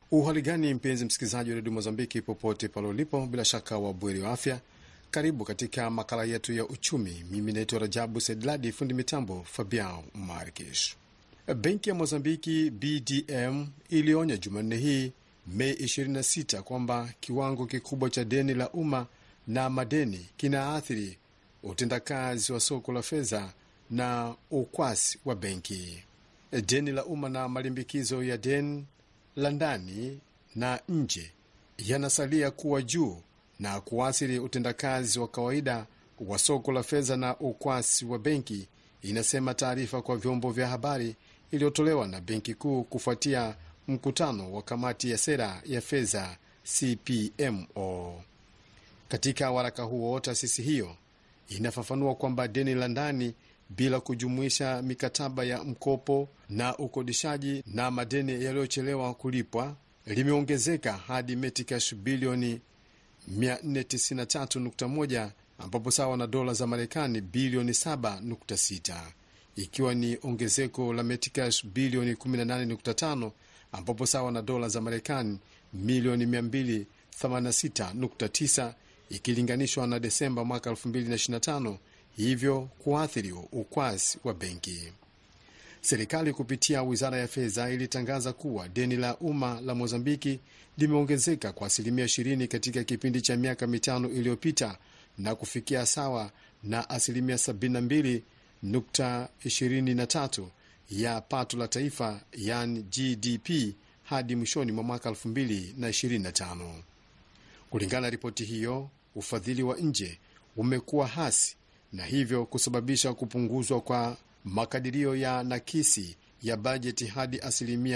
Uhali gani mpenzi msikilizaji wa redio Mozambiki popote pale ulipo, bila shaka wa bweri wa afya. Karibu katika makala yetu ya uchumi. Mimi naitwa Rajabu Sedladi, fundi mitambo Fabian Markish. Benki ya Mozambiki BDM ilionya Jumanne hii Mei 26 kwamba kiwango kikubwa cha deni la umma na madeni kinaathiri utendakazi wa soko la fedha na ukwasi wa benki. Deni la umma na malimbikizo ya deni la ndani na nje yanasalia kuwa juu na kuathiri utendakazi wa kawaida wa soko la fedha na ukwasi wa benki, inasema taarifa kwa vyombo vya habari iliyotolewa na benki kuu kufuatia mkutano wa kamati ya sera ya fedha CPMO. Katika waraka huo, taasisi hiyo inafafanua kwamba deni la ndani bila kujumuisha mikataba ya mkopo na ukodishaji na madeni yaliyochelewa kulipwa limeongezeka hadi metikash bilioni 493.1 ambapo sawa na dola za Marekani bilioni 7.6 ikiwa ni ongezeko la metikash bilioni 18.5 ambapo sawa na dola za Marekani milioni 286.9 ikilinganishwa na Desemba mwaka 2025, hivyo kuathiri ukwasi wa benki. Serikali kupitia wizara ya fedha ilitangaza kuwa deni la umma la Mozambiki limeongezeka kwa asilimia 20 katika kipindi cha miaka mitano iliyopita na kufikia sawa na asilimia 72.23 ya pato la taifa yani GDP hadi mwishoni mwa mwaka 2025. Kulingana na ripoti hiyo, ufadhili wa nje umekuwa hasi na hivyo kusababisha kupunguzwa kwa makadirio ya nakisi ya bajeti hadi asilimia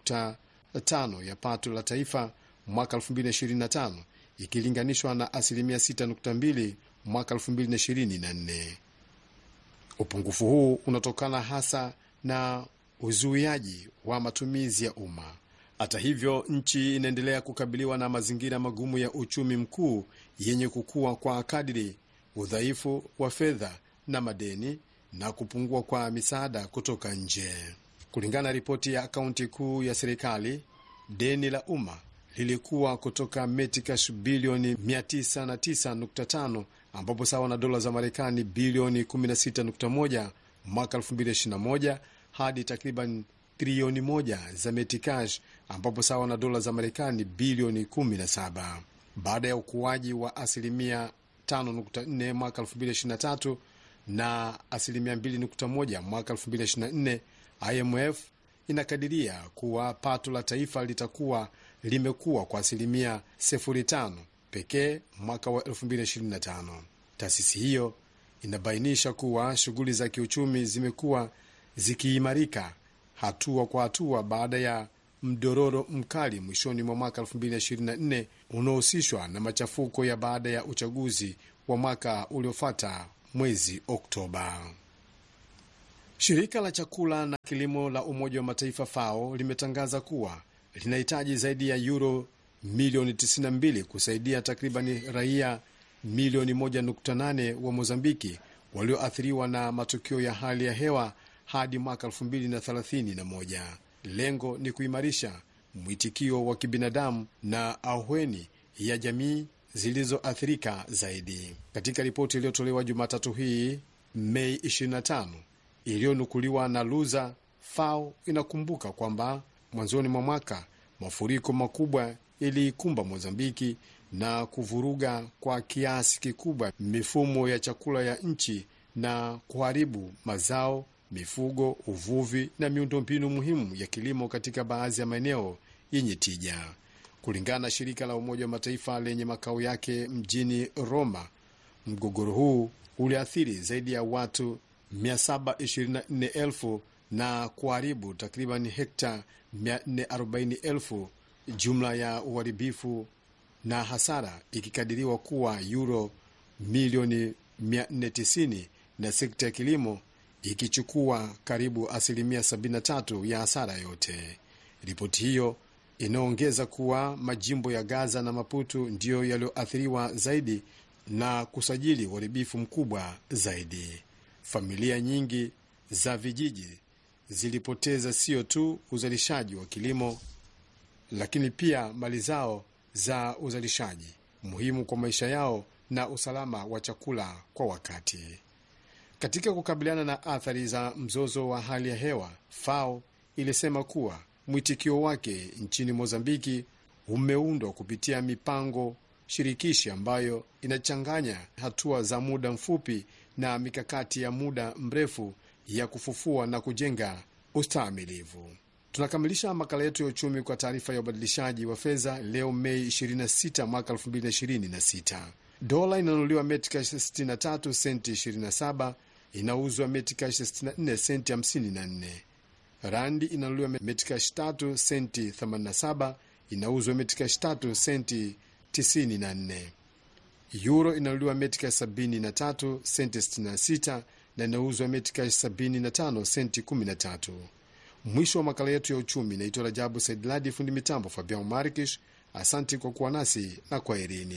4.5 ya pato la taifa mwaka 2025 ikilinganishwa na asilimia 6.2 mwaka 2024. Upungufu huu unatokana hasa na uzuiaji wa matumizi ya umma. Hata hivyo, nchi inaendelea kukabiliwa na mazingira magumu ya uchumi mkuu yenye kukua kwa kadiri, udhaifu wa fedha na madeni na kupungua kwa misaada kutoka nje. Kulingana na ripoti ya akaunti kuu ya serikali, deni la umma lilikuwa kutoka metikash bilioni 909.5 ambapo sawa na dola za Marekani bilioni 16.1 mwaka 2021 hadi takriban trilioni moja za metikash ambapo sawa na dola za Marekani bilioni 17 baada ya ukuaji wa asilimia 5.4 mwaka 2023 na asilimia 2.1 mwaka 2024. IMF inakadiria kuwa pato la taifa litakuwa limekuwa kwa asilimia 0.5 pekee mwaka wa 2025. Taasisi hiyo inabainisha kuwa shughuli za kiuchumi zimekuwa zikiimarika hatua kwa hatua baada ya mdororo mkali mwishoni mwa mwaka 2024 unaohusishwa na machafuko ya baada ya uchaguzi wa mwaka uliofuata mwezi Oktoba. Shirika la chakula na kilimo la Umoja wa Mataifa FAO limetangaza kuwa linahitaji zaidi ya yuro milioni 92 kusaidia takribani raia milioni 1.8 wa Mozambiki walioathiriwa na matukio ya hali ya hewa hadi mwaka 2031. Lengo ni kuimarisha mwitikio wa kibinadamu na ahueni ya jamii zilizoathirika zaidi. Katika ripoti iliyotolewa Jumatatu hii Mei 25 iliyonukuliwa na Luza, FAO inakumbuka kwamba mwanzoni mwa mwaka mafuriko makubwa iliikumba Mozambiki na kuvuruga kwa kiasi kikubwa mifumo ya chakula ya nchi na kuharibu mazao, mifugo, uvuvi na miundombinu muhimu ya kilimo katika baadhi ya maeneo yenye tija. Kulingana na shirika la Umoja wa Mataifa lenye makao yake mjini Roma, mgogoro huu uliathiri zaidi ya watu 724,000 na kuharibu takriban hekta 440,000, jumla ya uharibifu na hasara ikikadiriwa kuwa yuro milioni 490 na sekta ya kilimo ikichukua karibu asilimia 73 ya hasara yote. Ripoti hiyo inaongeza kuwa majimbo ya Gaza na Maputo ndiyo yaliyoathiriwa zaidi na kusajili uharibifu mkubwa zaidi. Familia nyingi za vijiji zilipoteza sio tu uzalishaji wa kilimo lakini pia mali zao za uzalishaji muhimu kwa maisha yao na usalama wa chakula kwa wakati. Katika kukabiliana na athari za mzozo wa hali ya hewa, FAO ilisema kuwa mwitikio wake nchini Mozambiki umeundwa kupitia mipango shirikishi ambayo inachanganya hatua za muda mfupi na mikakati ya muda mrefu ya kufufua na kujenga ustahimilivu. Tunakamilisha makala yetu ya uchumi kwa taarifa ya ubadilishaji wa fedha leo Mei 26 mwaka 2026. Dola inanunuliwa metikash 63 senti 27, inauzwa metikash 64 senti 54. Randi inanunuliwa metikash 3 senti 87, inauzwa metikash 3 senti 94. Euro inanunuliwa metikash 73 senti 66 na inauzwa metikash 75 senti 13. Mwisho wa makala yetu ya uchumi. Naitwa Rajabu Saidladi, fundi mitambo Fabian Marikish. Asante kwa kuwa nasi na kwaherini.